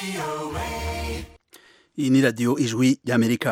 iyi ni radiyo ijwi ry'amerika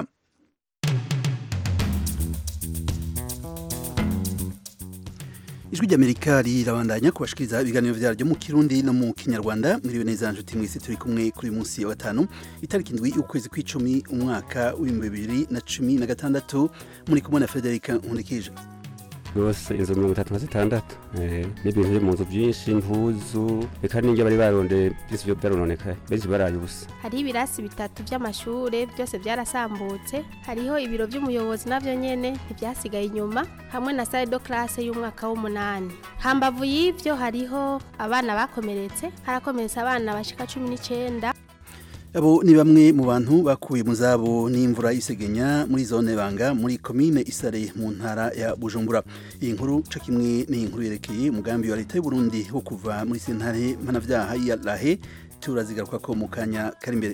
ijwi ry'amerika rirabandanya kubashikiriza ibiganiro vyaryo mu kirundi no mu kinyarwanda mwiriwe neza nshuti mwese turi kumwe kuri munsi wa gatanu itariki indwi y'ukwezi kw'icumi umwaka w'ibihumbi bibiri na cumi na gatandatu muri kumwe na frederica nkundikije rwose inzu mirongo itatu na zitandatu n'ibintu biri mu nzu byinshi impuzu reka n'ibyo bari barondeye byose byo byarononekaye benshi baraye ubusa hariho ibirasi bitatu by'amashure byose byarasambutse hariho ibiro by'umuyobozi navyo nyene ntibyasigaye inyuma hamwe na salle de classe y'umwaka w'umunani hambavu y'ivyo hariho abana bakomeretse harakomeretse abana bashika cumi n'icenda abo ni bamwe mu bantu bakuye mu zabo n'imvura isegenya muri zone banga muri komine isare mu ntara ya bujumbura iyi nkuru co kimwe n'iyi nkuru yerekeye umugambi wa leta y'u Burundi wo kuva muri sentare mpanavyaha ya lahe turazigaruka ko mu kanya kari imbere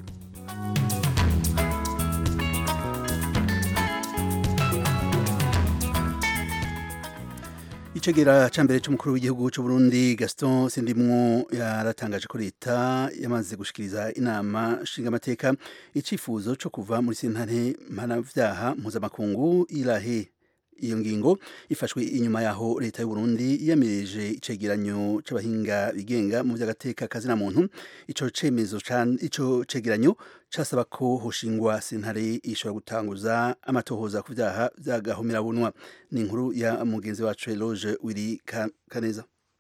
icegera ca mbere c'umukuru w'igihugu c'u Burundi Gaston Sindimwo yaratangaje ko leta yamaze gushikiriza inama nshingamateka icifuzo co kuva muri sentare mpanavyaha mpuzamakungu irahe iyo ngingo ifashwe inyuma yaho leta y'u Burundi yamirije icegeranyo c'abahinga bigenga mu vy'agateka kazina muntu ico cemezo ico cegeranyo casaba ko hoshingwa sentare ishobora gutanguza amatohoza ku vyaha vy'agahomerabunwa ni inkuru ya mugenzi wacu Eloge Wiri Kaneza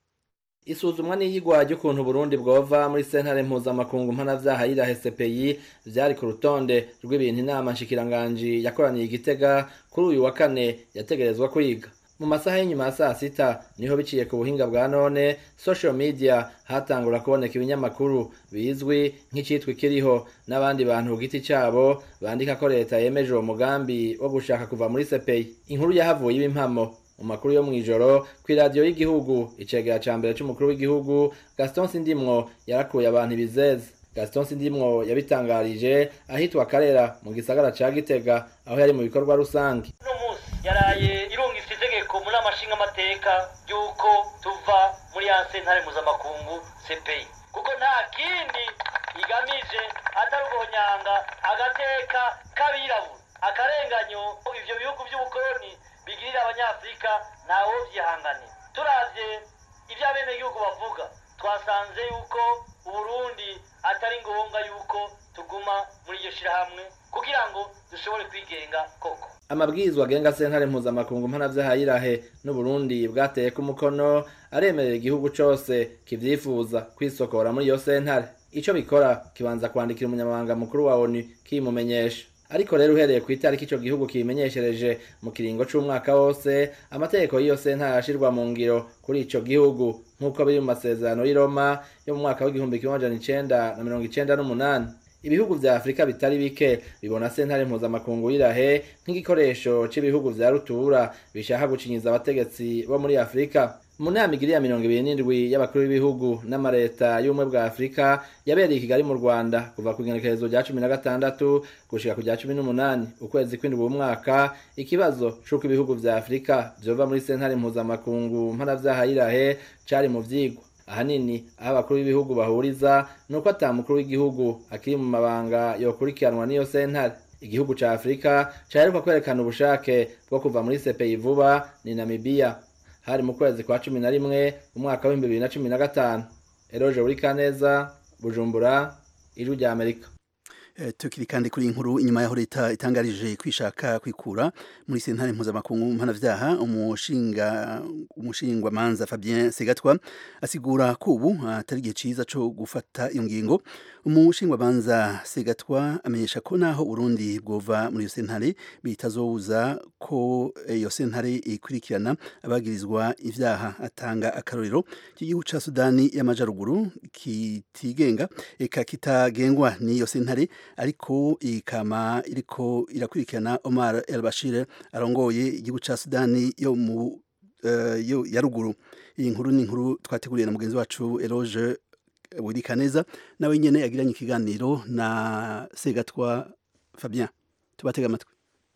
isuzumwa n'iyigwa ry'ukuntu Burundi bwova muri sentare mpuzamakungu mpanavyaha yirahe CPI vyari ku rutonde rw'ibintu inama nshikiranganji yakoraniye igitega kuri uyu wa kane yategerezwa kwiga mu masaha y'inyuma ya saa sita niho biciye ku buhinga bwa none social media hatangura kuboneka ibinyamakuru bizwi nk'icitwa ikiriho n'abandi bantu ku giti cabo bandika ko leta yemeje uwo mugambi wo gushaka kuva muri CPI inkuru yahavuye ibimpamo mu makuru yo mw'ijoro kw'iradiyo y'igihugu icegera ca mbere c'umukuru w'igihugu Gaston Sindimwo yarakuye abantu ibizeze Gaston Sindimwo yabitangarije ahitwa Karera mu gisagara ca Gitega aho yari mu bikorwa rusange uno munsi yaraye irungitse itegeko muri amashinga amateka y'uko tuva muri ya sentare mpuzamakungu CPI kuko nta kindi igamije atari uguhonyanga agateka k'abirabura akarenganyo ivyo bihugu vy'ubukoloni bigirira abanyafurika ntawo vyihanganira turavye ivyo abenegihugu bavuga twasanze yuko uburundi atari ngombwa yuko tuguma muri iryo shirahamwe kugira ngo dushobore kwigenga koko amabwirizwa agenga sentare mpuzamakungu mpanavyaha yirahe n'uburundi bwateyeko umukono aremerera igihugu cose kivyifuza kwisokora muri iyo sentare ico bikora kibanza kwandikira umunyamabanga mukuru wa onu kimumenyesha ariko rero uhereye ku itariki ico gihugu kimenyeshereje mu kiringo c'umwaka wose amategeko y'iyo sentare arashirwa mu ngiro kuri ico gihugu nk'uko biri mu masezerano y'i Roma yo mu mwaka w'igihumbi kimwe amajana icenda na mirongo icenda n'umunani ibihugu vya afurika bitari bike bibona sentare mpuzamakungu y'irahe nk'igikoresho c'ibihugu vya rutura bishaka gucinyiza abategetsi bo muri afurika mu nama igiri ya mirongo ibiri n'indwi y'abakuru b'ibihugu n'amareta y'ubumwe bwa afurika yabereye i kigali mu rwanda kuva ku igenekerezo rya cumi na gatandatu gushika ku rya cumi n'umunani ukwezi kw'indwi w'umwaka ikibazo c'uko ibihugu vya afurika vyova muri sentare mpuzamakungu mpanavyaha y'irahe cari mu vyigwa ahanini aho abakuru b'ibihugu bahuriza ni uko ata mukuru w'igihugu akiri mu mabanga yokurikiranwa n'iyo sentare igihugu ca afurika caheruka kwerekana ubushake bwo kuva muri CPI vuba ni namibiya hari mu kwezi kwa cumi na rimwe umwaka w'ibihumbi bibiri na cumi na gatanu eroje buri kaneza bujumbura ijwi rya amerika tukiri kandi kuri inkuru inyuma yaho leta itangarije kwishaka kwikura muri sentare mpuzamakungu mpanavyaha umushinga umushingwa manza Fabien Segatwa asigura ko ubu atari igihe ciza co gufata iyo ngingo umushingwa manza Segatwa amenyesha ko naho Burundi bwova muri iyo sentare bitazobuza ko iyo sentare ikurikirana abagirizwa ivyaha atanga akarorero k'igihugu ca Sudani y'amajaruguru kitigenga eka kitagengwa n'iyo sentare ariko ikama iriko irakurikirana Omar El Bashir arongoye igihugu ca Sudani yo mu uh, yo ya ruguru iyi nkuru ni inkuru twateguriye na mugenzi wacu Eloge Wirikaneza nawe nyene yagiranye ikiganiro na Segatwa Fabien tubatega amatwi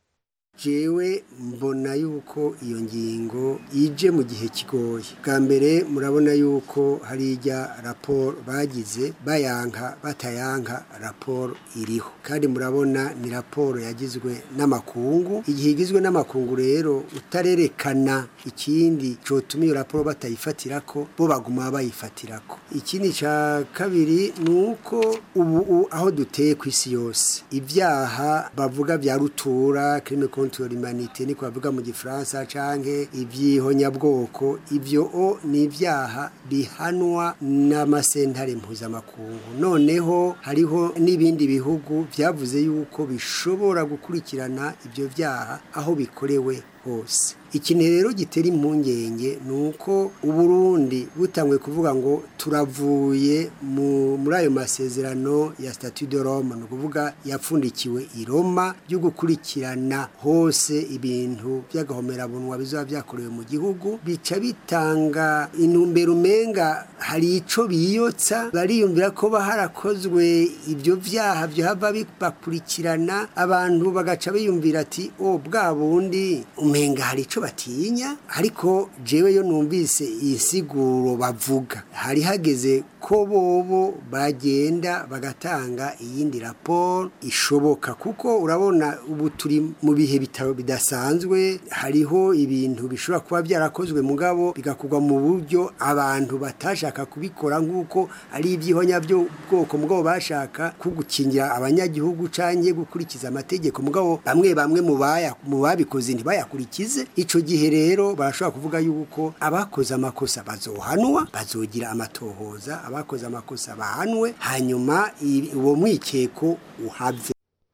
jewe mbona yuko iyo ngingo ije mu gihe kigoye bwa mbere murabona yuko hari ijya raporo bagize bayanka batayanka raporo iriho kandi murabona ni raporo yagizwe n'amakungu igihe igizwe n'amakungu rero utarerekana ikindi cyotuma iyo raporo batayifatira ko bo baguma bayifatira ko ikindi cya kabiri ni uko ubu aho duteye ku isi yose ibyaha bavuga bya rutura kirime contre l'humanité niko bavuga mu gifaransa canke ivyihonyabwoko ivyo o ni ibyaha bihanwa n'amasentare mpuzamakungu noneho hariho n'ibindi bihugu vyavuze yuko bishobora gukurikirana ivyo vyaha aho bikorewe hose ikintu rero gitera impungenge ni uko uburundi butangwe kuvuga ngo turavuye muri ayo masezerano ya statu de rome ni ukuvuga yapfundikiwe i roma byo gukurikirana hose ibintu by'agahomerabunwa bizaba byakorewe mu gihugu bica bitanga intumbero umenga hari icyo biyotsa bariyumvira ko harakozwe ibyo byaha byaba bakurikirana abantu bagaca biyumvira ati o bwa bundi umenga hari icyo batinya ariko jewe yo numvise insiguro bavuga hari hageze ko bobo bagenda bagatanga iyindi raporo ishoboka kuko urabona ubu turi mu bihe bitaro bidasanzwe hariho ibintu bishobora kuba byarakozwe mugabo bigakorwa mu buryo abantu batashaka kubikora nk'uko ari ibyihonya byo bwoko mugabo bashaka ko gukingira abanyagihugu canke gukurikiza amategeko mugabo bamwe bamwe mu babikoze ntibayakurikize ico gihe rero barashobora kuvuga yuko abakoze amakosa bazohanwa bazogira amatohoza abakoze amakosa bahanwe hanyuma uwo mwikeko uhave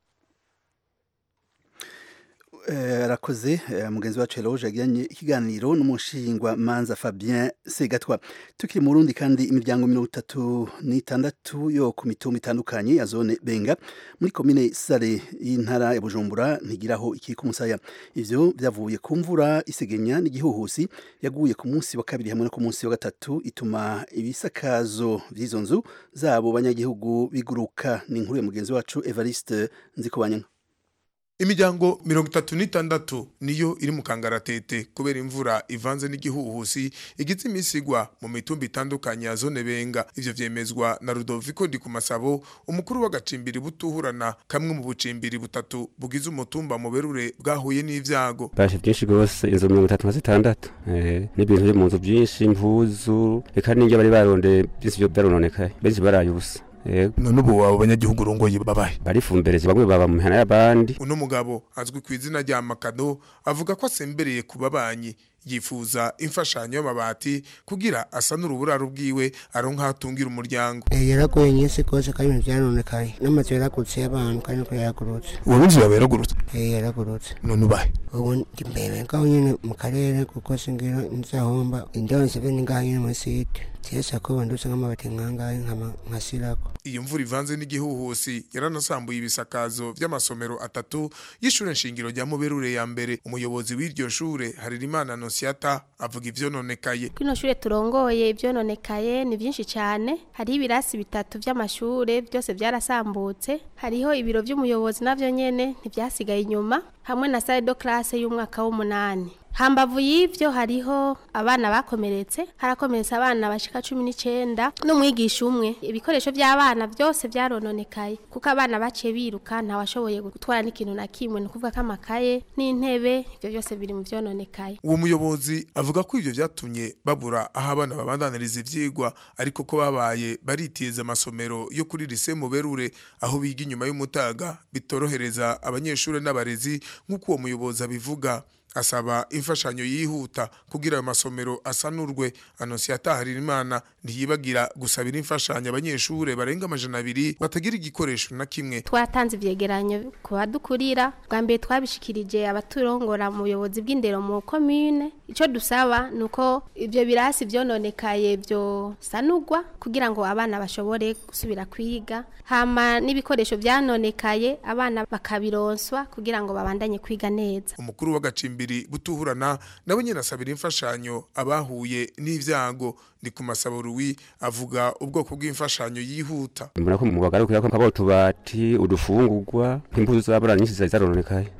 arakoze mugenzi wacu Eloge yagiranye ikiganiro n'umushingwa manza Fabien Segatwa tukiri mu Burundi kandi imiryango mirongo itatu n'itandatu yo ku mitumba itandukanye ya zone Benga muri komine Sare y'intara ya Bujumbura ntigiraho ikiri ku musaya ivyo byavuye ku mvura isegenya n'igihuhusi yaguye ku munsi wa kabiri hamwe no ku munsi wa gatatu ituma ibisakazo vy'izo nzu zabo banyagihugu biguruka ni inkuru ya mugenzi wacu Evariste Nzikobanyanga imiryango mirongo itatu n'itandatu niyo iri mu kangaratete kubera imvura ivanze n'igihuhusi igize iminsi igwa mu mitumba itandukanye ya zone benga ivyo vyemezwa na Rudoviko ndi ku masabo umukuru w'agacimbiri butuhurana kamwe mu bucimbiri butatu bugize umutumba mu berure bwahuye n'ivyago bashe byinshi gose inzu mirongo itatu na zitandatu eh, n'ibintu biri mu nzu byinshi impuzu eka n'ingya bari baronde byinshi vyo byarononekaye benshi baraye ubusa none ubu abo banyagihugu urongoye babahe barifumbereje bamwe baba mu mihana y'abandi uno mugabo azwi ku izina rya makado avuga ko asembereye ku babanyi yifuza imfashanyo y'amabati kugira asanure uburaro bwiwe aronka hatungira umuryango yaragoye nyinshi kose kandi ibintu byaronekaye n'amazu yaragurutse y'abantu kandi nuko yaragurutse uwo n'inzu yawe yaragurutse yaragurutse none ubahe ubu ndi mbere ngaho nyine mu karere kuko singira nzahomba indonse be ni ngaho nyine muri site cyesa ko bandutse nk'amabati nkangahe nkasirako iyo mvura ivanze n'igihuhusi yaranasambuye ibisakazo vy'amasomero atatu y'ishure nshingiro rya muberure ya mbere umuyobozi w'iryo shure haririmana nosiata avuga ivyononekaye kino shure turongoye ivyononekaye ni vyinshi cyane hariho ibirasi bitatu vy'amashure byose byarasambutse hariho ibiro vy'umuyobozi navyo nyene ntivyasigaye inyuma hamwe na salle de classe y'umwaka w'umunani hambavu y'ivyo hariho abana bakomeretse harakomeretse abana bashika cumi n'icenda n'umwigisha umwe ibikoresho vy'abana byose vyarononekaye kuko abana baciye biruka ntawashoboye gutwara n'ikintu na kimwe ni ukuvuga ko amakaye n'intebe ivyo byose biri mu vyononekaye uwo muyobozi avuga ko ivyo vyatumye babura aho abana babandaniriza ivyigwa ariko ko babaye baritiza amasomero yo kuri lise muberure aho biga inyuma y'umutaga bitorohereza abanyeshuri n'abarezi nk'uko uwo muyobozi abivuga asaba imfashanyo yihuta kugira ayo masomero asanurwe anonsiyata haririmana ntiyibagira gusabira imfashanyo abanyeshure barenga amajana abiri batagira igikoresho na kimwe twatanze ivyegeranyo ku badukurira bwa mbere twabishikirije abaturongora mu buyobozi bw'indero mu komine ico dusaba nuko ivyo birasi vyononekaye vyosanurwa kugira ngo abana bashobore gusubira kwiga hama n'ibikoresho vyanonekaye abana bakabironswa kugira ngo babandanye kwiga neza umukuru w'agacimbiri butuhurana nawe nyine asabira imfashanyo abahuye n'ivyago ndi ku masabo ruwi avuga ubwoko bw'imfashanyo yihuta mbona ko mu bagarukira ko nkabo tubati udufungurwa impuzu z'abana nyinshi zari zarononekaye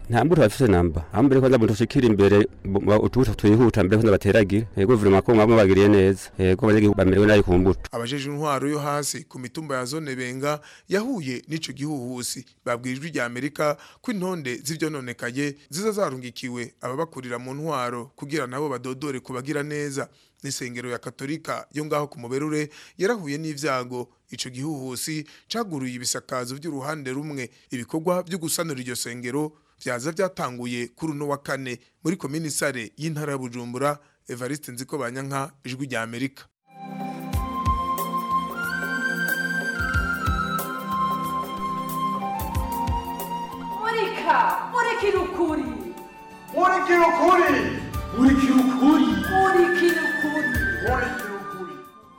nta mbuto bafise namba aho mbere kwanza muntu ushikira imbere bu- utubuto twihuta mbere kwanza bateragira yego vurema ko mwaba bagiriye neza yego abanyagihugu bamerewe nabi ku mbuto abajeje intwaro yo hasi ku mitumba ya zone benga yahuye n'ico gihuhusi babwirijwe rya Amerika ko intonde z'ivyononekaye ziza zarungikiwe ababakurira mu ntwaro kugira nabo badodore kubagira neza n'isengero ya katolika yo ngaho ku muberure yarahuye n'ivyago ico gihuhusi caguruye ibisakazo by'uruhande rumwe ibikorwa byo gusanura iryo sengero vyaza vyatanguye kuri uno wa kane muri komini sare y'intara ya Bujumbura Evariste Nziko Banyanka ijwi rya Amerika murika murikira ukuri murikira ukuri murikira ukuri murikira ukuri murikira ukuri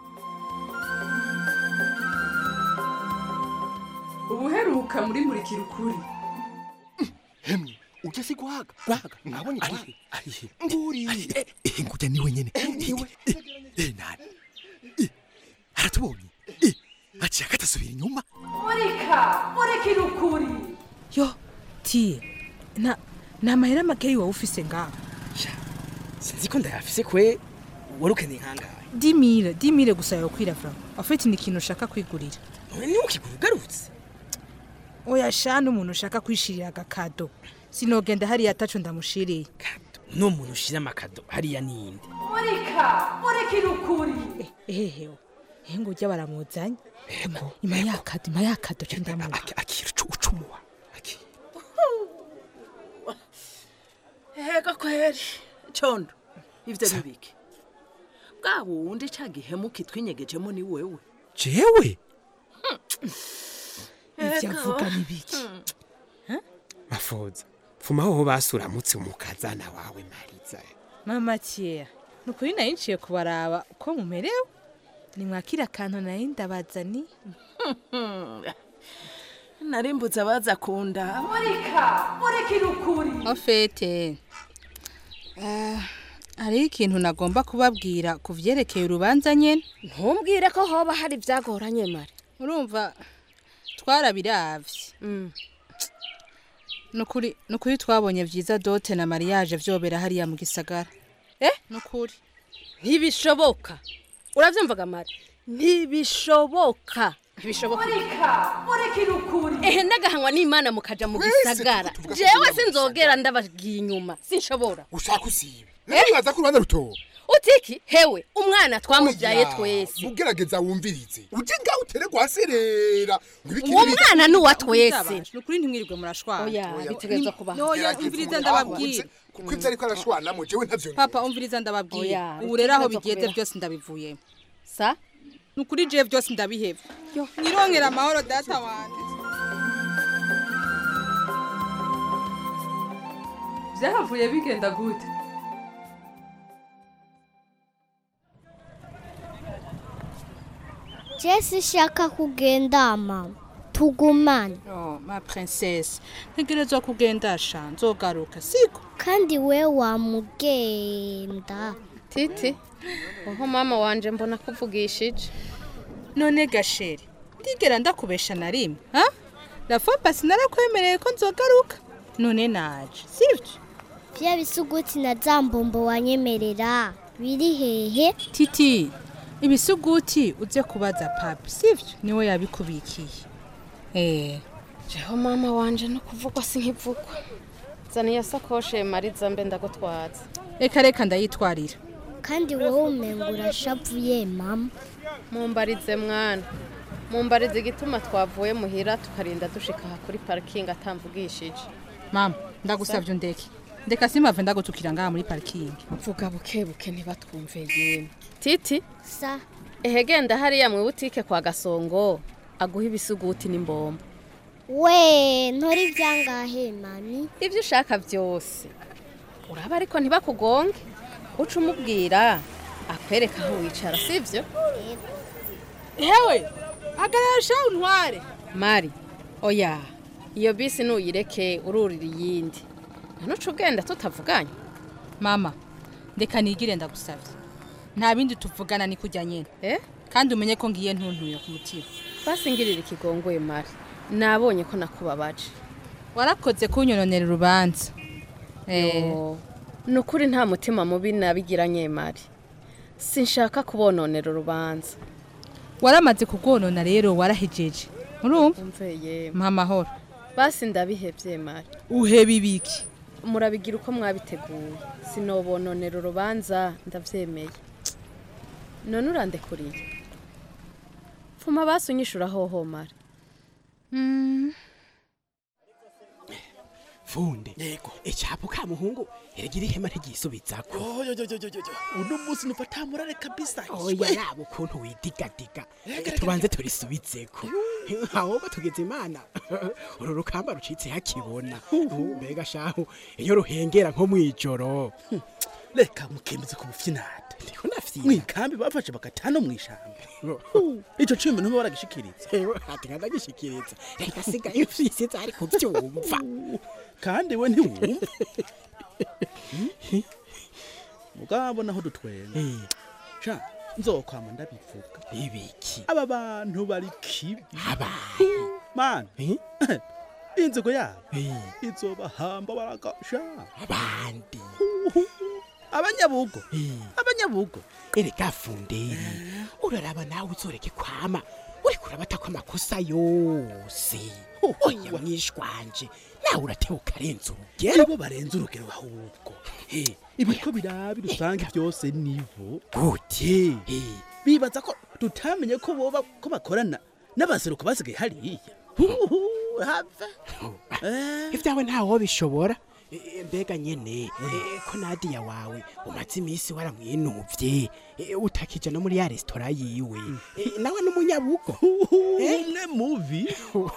ubuheruka muri murikira ukuri hemwe ujya si guhaga guhaga mwabonye guhaga arihe nguriye eh ngujya niwe nyene niwe eh nani Eh, aratubonye Eh, aciye akatasubira inyuma murika murikira ukuri yo tiye nta nta mahera makeyi wowe ufise ngaho sinzi ko ndayafise kwe wari ukeneye nkangahe dimire dimire gusa yokwira vra afite ni ikintu ushaka kwigurira none niwe ukigura ugarutse oya sha n'umuntu ushaka kwishirira agakado sinogenda hariya ataco ndamushiriye n'umuntu ushira amakado hariya ninde murika murikira ukuri ehehewe ehe ngo ujya baramuzanye Ima- ima yakado ima yakado co ndamuha akira ucu ucumuha Ega kweri condo ivyo nibiki bwa wundi ca gihemu kitwinyegejemo ni wewe jewe ivyo avuga ni biki mafoza fuma hoho basuramutse umukazana wawe mariza mama tiye ni ukuri nari nciye kubaraba uko mumerewe nimwakira akantu nari ndabazani narimbuze abaza kunda murika murikira ukuri ofete hariho ikintu nagomba kubabwira ku vyerekeye urubanza nyene ntumbwire ko hoba hari ibyagoranye mare urumva twarabiravye nukuri nukuri twabonye vyiza dote na mariage vyobera hariya mu gisagara eh nukuri ntibishoboka uravyumvaga mare ntibishoboka ntibishoboka murika murikira ukuri ehe ndagahanwa n'imana mukaja mu gisagara jewe sinzogera ndabagiye inyuma sinshobora ushaka usibe ntibaza ko urubanza rutoba utiki hewe umwana twamubyaye twese ugerageza wumvirize uje ngaho utere guhaserera uwo mwana ni uwa twese nukuri ntimwirirwe murashwana oya bitegerezwa kubaho noya umviriza ndababwira kuko ivyo ariko arashwanamo jewe ntavyo papa umviriza ndababwira Oya, ubu rero aho bitegerezwa bigeze kubera. byose ndabivuyemo sa nukuri je byose ndabiheba nirongera amahoro data wanje byahavuye bigenda gute jesi ishaka kugenda mama tugumane oh ma princesse ntegerezwa kugenda sha nzogaruka siko kandi we wamugenda titi uho mama wanje mbona kuvugishije none gasheri ndigera ndakubesha na rimwe ha rafopa sinarakwemereye ko nzogaruka none naje sivyo vya bisuguti na za mbombo wanyemerera biri hehe titi ibisuguti uze kubaza papi sivyo niwe yabikubikiye eh jeho mama wanje no kuvugwa si nkivugwa zana iyo sakoshe mariza mbe ndagutwaza reka reka ndayitwarira kandi wowe umenga urashavuye mama mumbarize mwana mumbarize igituma twavuye muhira tukarinda dushika aha kuri parikingi atamvugishije mama ndagusavye undeke ndeka simave ndagutukira ngaha muri parikingi vuga buke buke ntibatwumve yemwe titi sa ehe genda hariya mu butike kwa gasongo aguha ibisuguti n'imbombo we ntori ibyangahe mami ibyo ushaka byose uraba ariko ntibakugonge uca umubwira akwereka aho wicara sibyo hewe hagarara sha untware mari oya iyo bisi nuyireke ururira iyindi ntanuca ugenda tutavuganye mama ndeka nigire ndagusavye nta bindi tuvugana ni kujya nyene eh kandi umenye ko ngiye ntuntuye ku mutima basi ngirira ikigongoye mari nabonye ko nakubabaje warakoze kunyononera urubanza Yo, ni ukuri nta mutima mubi nabigiranye mari sinshaka kubononera urubanza waramaze kurwonona rero warahejeje urumva umveye mpa amahoro basi ndabihevye mari uheba ibiki murabigira uko mwabiteguye sinobononera urubanza ndavyemeye none urandekuriye pfuma basi unyishura hoho mari funde yego icapo ka muhungu eragira ihema ntigisubizako uno munsi numva tamurare kabisa oya yaba ukuntu widigadiga tubanze turisubizeko ahubwo tugeze imana uru rukamba rucitse hakibona mbega shahu iyo ruhengera nko mw'ijoro reka mukemeze ku bufinade ndiko ndafyina mwikambi bafashe bagatano mw'ishamba ico cumi ntuba waragishikiriza ati nkadagishikiriza reka sigaye ufyisiza ari kuvyumva kandi we ntiwumva mugabo naho dutwenga sha nzokwama ndabivuga ibiki aba bantu bari kibi abaye mana inzigo yabo izobahamba baragasha abandi abanyabugo abanyabugo erega funderi uraraba nawe uzoreke kwama uri kurabata ko amakosa yose oya mwishwanje nawe uratewe ukarenza urugero nibo barenze urugero ahubwo ibiko birabi rusange byose nibo gute bibaza ko tutamenye ko boba ko bakorana n'abaseruko basigaye hariya have ibyawe ntawo bishobora E, mbega nyene e, ko nadiya wawe umaze iminsi waramwinuvye e, utakija no muri ya resitora yiwe E, nawe n'umunyabugo umwe mubi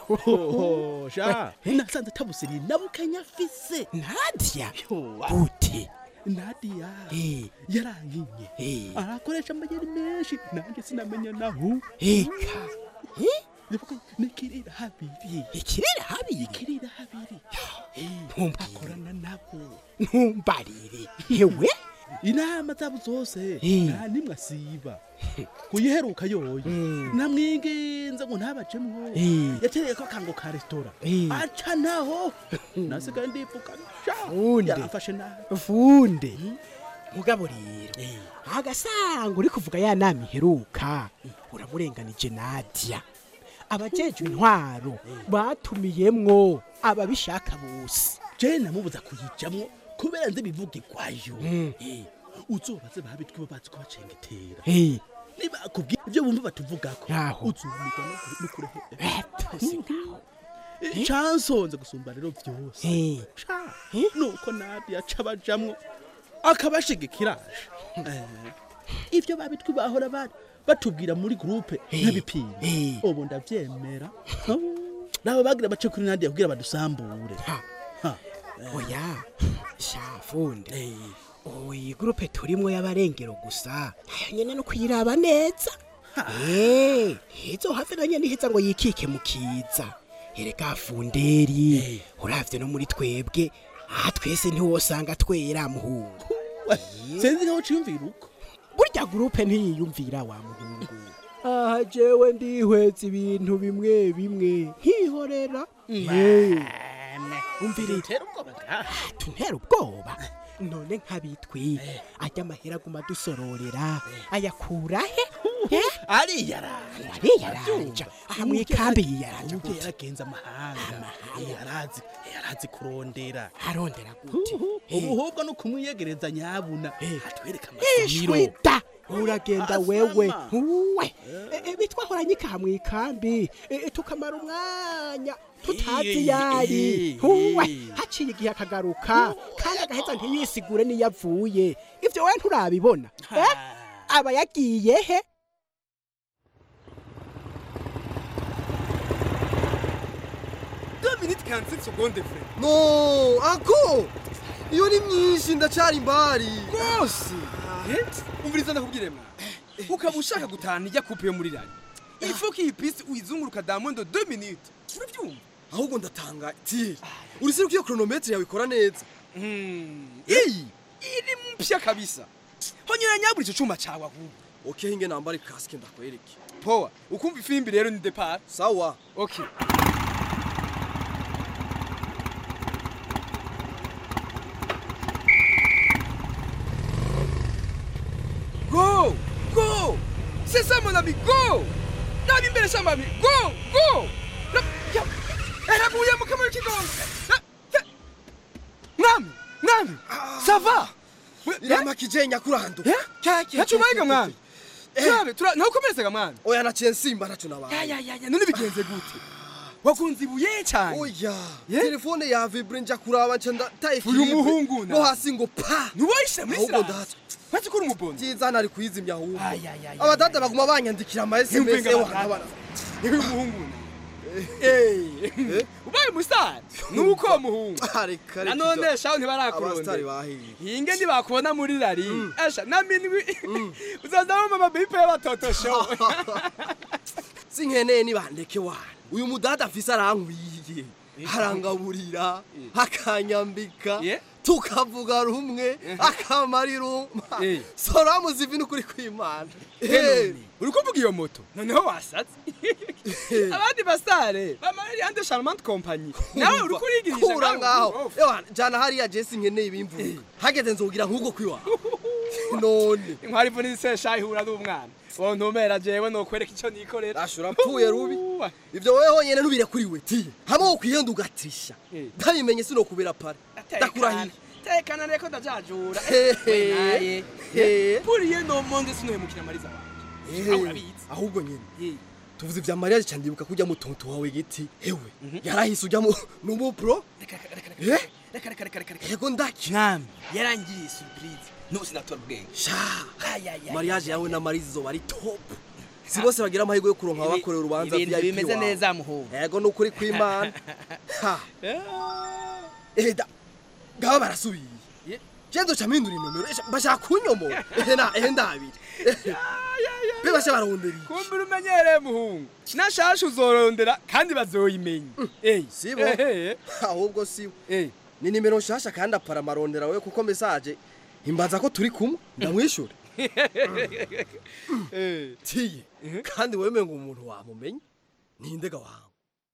sha nasanze tabusiriye nabukenya afise nadiya gute nadiya yarankinye arakoresha amayeri menshi nanjye sinamenya naho eka nikirira habiri ikirira habiri ikirira habiri akorana nabo ntumbarire yewe inama zabo zose nta nimwe asiba kuyiheruka yoyo namwinginze ngo ntabajemwo yatereye ko akango ka resitora aca naho nasigaye ndivuga yaramfashe nabi funde mugabo rero agasanga uri kuvuga ya nama iheruka uramurenganije nadia abajejwe intwaro batumiyemwo ababishaka bose je namubuza kuyijamwo kubera nzi bivugirwayo uzobaze babitwe bazi ko bacengetera nibakubwira ibyo bumva batuvugako uzumigwa nukurehera cansonze gusumba rero vyose nuko nadia aca bajamwo akabashigikiraje ivyo babitwe bahora bari batubwira muri groupe nk'ibipimo ubu ndavyemera nabo bagira bace kuri nadia kugira badusambure oya shafunde oyi gurupe turimwo y'abarengero gusa nayo nyene no kuyiraba neza Eh, izo hafi na nyene iheza ngo yikike mu kiza erega funderi uravye no muri twebwe aha twese ntiwosanga twera muhungu sinzi nkaho ciyumvira uko burya gurupe ntiyiyumvira wa muhungu aha jewe ndihweza ibintu bimwe bimwe nkihorera umvirire tuntera ubwoba none nk'abitwi ajya amahera aguma dusororera ayakura he ariyaranja ariyaranja aha mu ikambi yiyaranja ubwo yaragenze amahanga yarazi yarazi kurondera arondera gute ubuhubwo no kumwiyegereza nyabuna atwereka amasomiro ishwita uragenda wewe we E, e, bitwahoranye ikaha mu ikambi E, tukamara umwanya tutazi yari we haciye igihe akagaruka kandi agaheza ntiyisigure niyo avuye ivyo we nturabibona Eh? aba yagiye he deux minutes 47 secondes frère no ako iyo ni myinshi ndacyari imbari rwose umviriza ndakubwire mwa ukaba ushaka gutahana ijya kupe yo muri rani ifo ko iyi pisi uyizunguruka damondo 2 minutes urabyumva ahubwo ndatanga tiri urisire ko iyo kronometre yawe ikora neza iyi iri mpya kabisa honyura nyabura icyo cyuma cyawe ahubwo okay hinge nambare kasike ndakwereke poa ukumva ifimbi rero ni depart sawa okay c'est ça mon ami go nabi imbere shamba mi go go Na- ya, eraguye mu kamaro k'igongo Na- ya. mwami mwami ça va iramakije nyakurando yacumayiga mwami turabe tura ntukomeresega mwami oya naciye nsimba naco nabaye ya ya ya ya none bigenze gute wakunze ibuye cyane oya telefone ya vibre nja kuraba nca ndataye Uyu filipe. muhungu na- no hasi ngo pa ntiwoyishyira muri ahubwo sirasi ndatswe maze ukora umubondo byiza nari kuyizimya ahubwo abadada baguma banyandikira ama sms ewa niwe muhungu ubaye umusitari nuko uwo muhungu nanone shaho ntibarakurondera hinge ntibakubona muri rari asha na minwi uzaza wumva amabipe y'abatotosho sinkeneye nibandeke wana uyu mudada afise arankwiye arangaburira akanyambika tukavuga rumwe akamara iruma soramuzi ivi n'ukuri kw'imana uri kuvuga iyo moto noneho wasatse abandi basare bamarira yande charmante compagnie nawe uri kurigirisha kura ngaho ewa jana hariya jesi nkeneye ibimvuga hageze nzogira nk'ubwo kwiwa none inkwari ivu n'isesha ihura n'umwana uwo ntumera jewe nokwereka icyo nikorera ashura mpfuye rubi ivyo wewe honyene ntubire kuri we tiye hamwe wo kwihenda ugatrisha ndabimenye sinokubera pare ndakurahiye tekana reko ndajajura Hehe. Hehe. puriye no monde sinohemukira mariza Ehe, ahubwo nyene tuvuze ivya mariage cyane ndibuka kujya mu tonto wawe giti hewe yarahise ujya mu numu pro Eh? reka reka reka reka reka yego ndaki mwami yarangiriye surprise nose natora ubwenge sha mariage yawe na marize izoba ari top si bose bagira amahirwe yo kuronka abakorera urubanza ibintu VIP bimeze wawe. neza muhungu yego nukuri kw'imana Ha. Eh, da ngaba barasubiye je nzoca mpindura inomero esha, bashaka kunyomora ehe na ehe ndabiri be basha barondera iki? kumbura umenyereye muhungu nashasha uzorondera kandi bazoyimenya eyi sibo ahubwo sibo ni nimero nshasha kandi apara amarondera we kuko mesaje imbaza ko turi kumwe ndamwishyura tiye kandi wemeye ngo umuntu wamumenye nindega wawe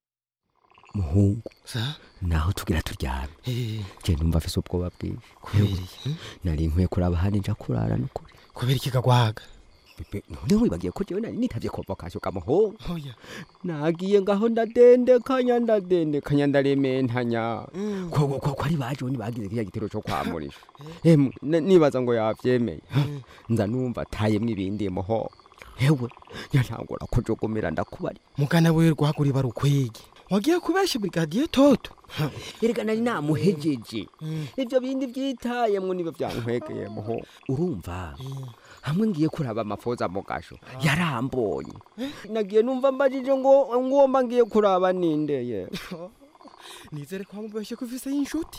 muhungu naho tugira turyame je numva afise ubwoba bwinshi kubera nari nkwiye kuraba hano nja kurara nukuri kubera iki kagwaga none wibagiye ko jewe nari nitavye convocation kamuhungu oya nagiye ngaho ndadendekanya ndadendekanya ndarementanya ko ko ko ari baje ni bagize kiya gitero cyo kwamurisha emwe na- nibaza ngo yavyemeye nza numva atayemwe ibindi muho hewe yantangura kujogomera ndakubari mugana we rwaguri barukwege wagiye kubesha brigadier toto erega nari namuhejeje ivyo bindi vyitayemwo nibyo vyankwegeye muho urumva hamwe ngiye kuraba amafoza mu gasho yarambonye nagiye numva mbajije ngo ngomba ngiye kuraba nindeye nizere ko wamubeshe ko ufise inshuti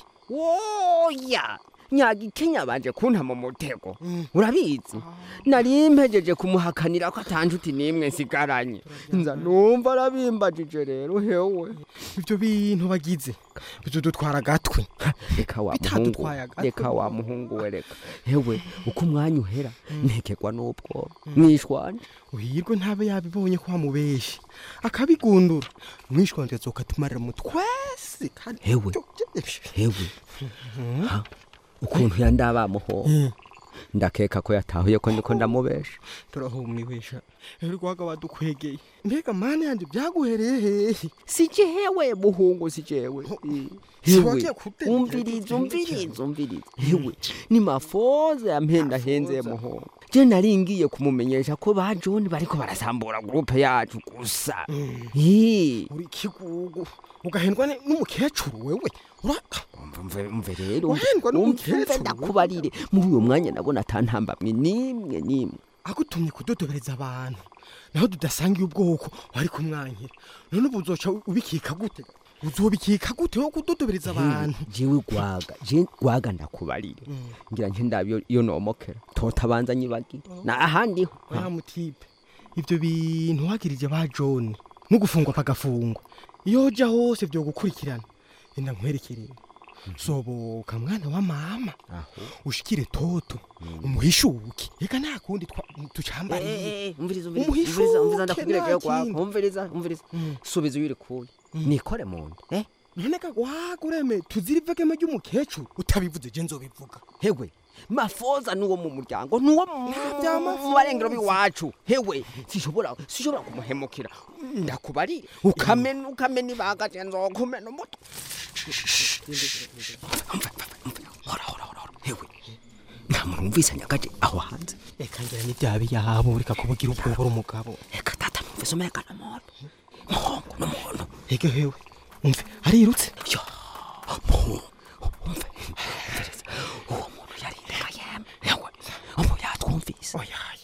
woya nyagikenya banje kunta mu mutego urabizi nari mpejeje kumuhakanira ko atanjuti nimwe nsigaranye nza numva arabimbajije rero hewe ivyo bintu bagize bizodutwara agatwe reka wa muhungu bitadutwaye agatwe reka wa muhungu we reka hewe uko umwanya uhera ntekerwa n'ubwoba mwishwanje uhirwe ntabe yabibonye ko wamubeshe akabigundura mwishwanje azokatumara mu twese kandi hewe hewe Ha? ukuntu yandaba muho ndakeka ko yatahuye ko ndiko ndamubesha turahumiwesha rwaga wadukwegeye mbega mani yanje byaguhereye hehe si jewe muhungu si jewe Si hewe wagiye kudedera umviriza umviriza umviriza hewe ni mafoza yampenda henze muhungu je nari ngiye kumumenyesha ko ba John bariko barasambura groupe yacu gusa Ih, uri kigugu ugahendwa ni- n'umukecuru wewe uraka umve umve rero Wahendwa umve n'umukecuru, ndakubarire muri uyo mwanya nabona atantambamwe nimwe nimwe agutumye kudodobereza abantu naho tudasangiye ubwoko wari kumwankira none ubu uzoca ubikika gute uzobikika gute wo kudodobereza abantu jewe gwaga je gwaga ndakubarire ngira nje ndabyo iyo nomokera totabanza nyibagire na ahandi ho wa mutipe ivyo bintu wagirije ba John no gufungwa pagafungwa iyo uja hose vyo gukurikirana enda nkwerekerere soboka mwana wa mama ushikire toto umuhishuke reka nta kundi twa- tucambariye umviriza umviriza umviriza umviriza ndakubwira jewe gwaga umviriza umviriza subiza uyiri kuye nikore mu nda eh none kagwaga ureme tuzira ivegeme ry'umukecuru utabivuze je nzobivuga hewe mafoza nuwo mu muryango nuwo mu barengero b'iwacu hewe sishobora sishobora kumuhemukira ndakubarire ukamena ukamena ibanga je nzokumena umutwe hora hora hora hora hewe nta muntu wumvise nyagaje aho hanze reka ngira n'ibyabi yabo reka kubugira ubwoba uri umugabo reka tata numvise umuyaga n'umuntu muhongo n'umuntu ege hewe umve arirutse yo muhungu umve umviriza uwo muntu yarindaga yemwe yewe umu yatwumvise oyaye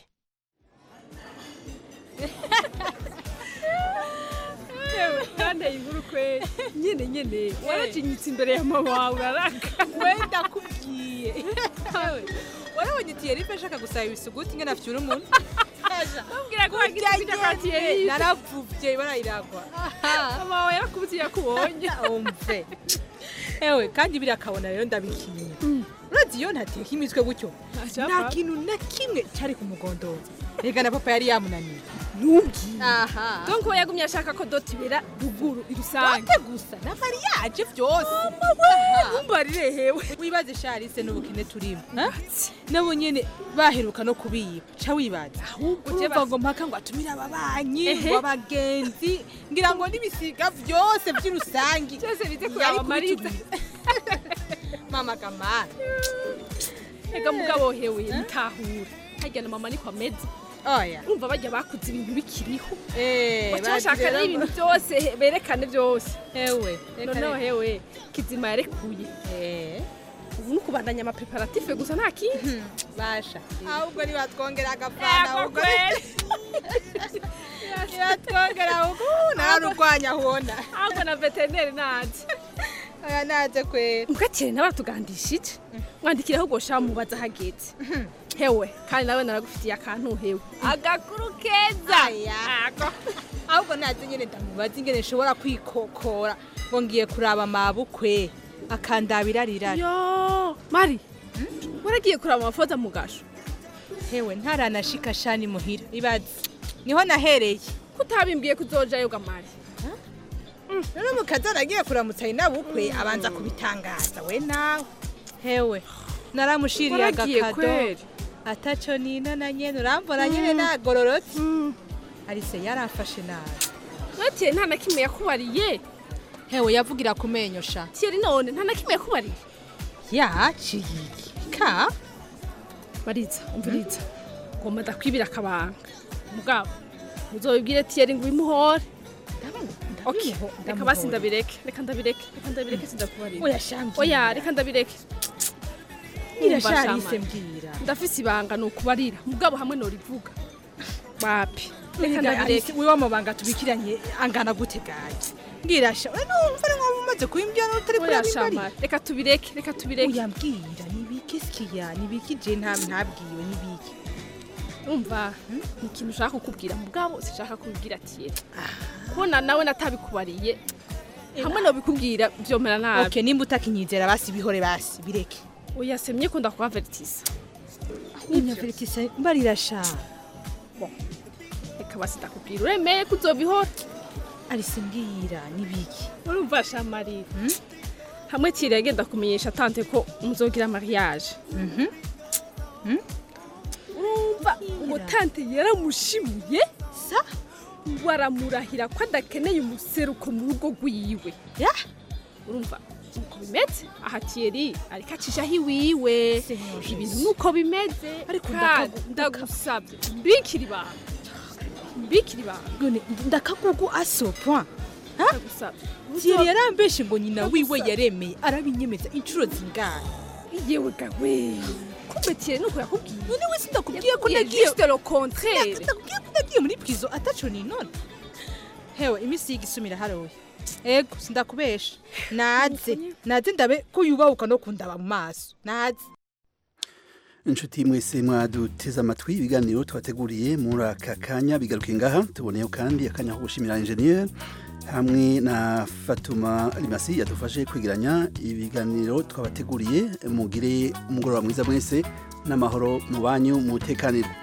yewe kanteye inkuru kweli nyene nyene waracinyitse imbere ya mama wawe uraraka wenda kubwiye warabonye tiyeri ife ashaka gusaba ibisuguti ngena afyura umuntu Mbwira ko wagize ibyo kwa Thierry. naravuvye barayiragwa mama wawe yarakubutiye yakubonye umve ewe kandi biriya akabona rero ndabikiye urazi iyo ntateka imitwe gutyo nta kintu na kimwe cyari kumugondora reka na papa yari yamunaniye ntubwiye aha donc we yagumye ashaka ko doti ibera ruguru irusange Dote gusa na mariage vyose ntumbarire hewe wibaze sharise n'ubukene turimo ha? nabo nyene baheruka no kubiba ca wibaza uteva ngo mpaka ngo atumire ababanyi Ehe. ngo abagenzi ngira ngo n'ibisiga vyose vy'urusangi Vyose bize Yari kuraba Marita. kubitubwira. mama kamara ega mugabo hewe mutahura harya na mama niko ameze oya urumva bajya bakuze ibintu bikiriho Eh, baca bashaka bagira ngo- n'ibintu byose he- berekane byose hewe reka noneho reka. hewe kizima yarekuye ubu ni ukubandanya amapreparatife gusa nta kindi basha ahubwo nibatwongera agafana Ego ahubwo kweli. nibatwongera ahubwo nararurwanya hona ahubwo na veterineri naje aya naje kwera mugakire nawe aratugandishije mwandikire ahubwo sha mubaza hageze hewe kandi nawe naragufitiye akantu hewe agakuru keza Ako. ahubwo naze nyene ndamubaza ingene nshobora kwikokora ngo ngiye kuraba mabukwe akandabira rirara yo mari waragiye kuraba amafoto mu gasho hewe ntaranashika shani muhira ibaze niho nahereye kutabimbwiye kuzojayo gamari rero mukazi aragiye kuramutsa inabukwe abanza kubitangaza we nawe hewe naramushiriye Waragiye agakado kweri? ataco nina na nyene urambona nyene nagororotse arise yaramfashe nabi watiye nta na kimwe yakubariye hewe yavugira ku menyo sha tiyeri none nta na kimwe yakubariye yaciye iki ka bariza umviriza ngomba ndakwibira akabanga mugabo uzobibwire tiyeri ngo ubimuhore Okay, reka basi ndabireke reka ndabireke reka ndabireke sindakubarira Oya, shambwira. oya reka ndabireke Irasharise Umva, Shama. mbwira. ndafise ibanga ni ukubarira mugabo hamwe norivuga wapi reka reka ndabireke wiwe amabanga tubikiranye angana gute gaye mbwirasha we numva ari nkaho umaze kuyimbya n'utari Oya, kureba Shama, imbari reka tubireke reka tubireke oya mbwira nibiki sikiya nibiki je nta ntabwiwe nibiki umva ni ikintu ushaka kukubwira mugabo sinshaka kubibwira tiyeri kubona nawe natabikubariye hamwe nobikubwira vyomera nabi okay nimba utakinyizera basi bihore basi bireke oya semye ko ndakubaveritisa unyaveritise mbarira sha reka basi ndakubwira uremeye ko uzobihora arise mbwira nibiki urumva shamarira hamwe tiyeri yagenda kumenyesha tante ko muzogira mariage urumva ngo tante yaramushimuye sa baramurahira ko adakeneye umuseruko mu rugo rwiwe urumva uko bimeze aha tiyeri ariko acishaho iwiwe ibintu nuko bimeze Ariko kandi ndakagu- ndagusabye mbikira ibanga mbikira ibanga none ndakagugu aso point ndagusabye Thierry yarambeshe ngo nyina wiwe yaremeye arabinyemeza inshuro zingahe yewe gawe kumbe tiyeri nuko yakubwiye none wese ndakubwiye ko Yakubwiye nagiye juste le contraire ndakubwiye ko nagiye muri prizo ataco ni none hewe imisi y'igisumira haroye ego sindakubesha naze naze ndabe ko yubahuka no kundaba mu maso naze inshuti mwese mwaduteze amatwi ibiganiro twateguriye muri aka kanya bigaruke ngaha tuboneyeho kandi akanya ko gushimira enjeniyeri hamwe na fatuma rimasi yadufashe kwigiranya ibiganiro twabateguriye mugire umugoroba mwiza mwese n'amahoro mu banyu mutekanire